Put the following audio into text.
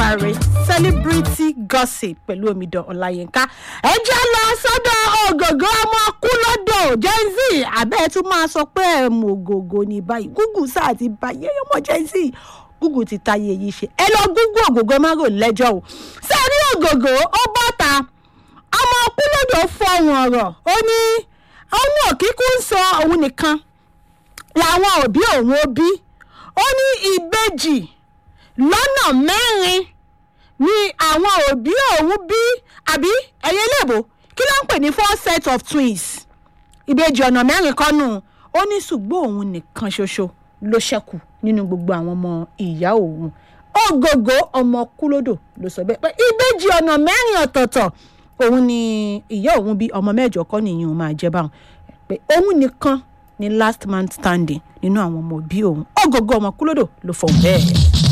olódùmarè celebrity gossip pẹ̀lú omidan ọláyínká ẹ jẹ́ lọ sọ́dọ̀ ògògó ọmọ kúlódò gen z abẹ́ tún máa sọ pé ẹ̀ mọ ògògó ní báyìí google sáà ti báyìí ẹ̀yọ́ mọ gen z google ti táyé yìí ṣe ẹ lọ google ògògó ẹ má rò lẹ́jọ́ o sẹ́ẹ̀rí ògògó ó bọ́ta ọmọ kúlódò fọ̀hún ọ̀rọ̀ ó ní ọmọ òkíkú ń sọ òun nìkan làwọn òbí òun ó bí ó ní ìbejì lọ́nà mẹ́rin ni àwọn òbí òun bí àbí ẹ̀yẹ léèbó kí ló ń pè ní four set of twins ìbejì ọ̀nà mẹ́rin kọ́nù ó ní ṣùgbọ́n òun nìkan ṣoṣo ló ṣẹ́kù nínú gbogbo àwọn ọmọ ìyá òun ògògó ọmọ kúlódò ló sọ bẹ́ẹ̀ pé ìbejì ọ̀nà mẹ́rin ọ̀tọ̀ọ̀tọ̀ òun ni ìyá òun bí ọmọ mẹ́jọ kọ́ nìyẹn òun máa jẹ́ báwọn pé òun nìkan ni last man standing nínú àwọn ọmọ òbí òun ògògó ọmọ kúlódò ló fọ̀ bẹ́ẹ̀.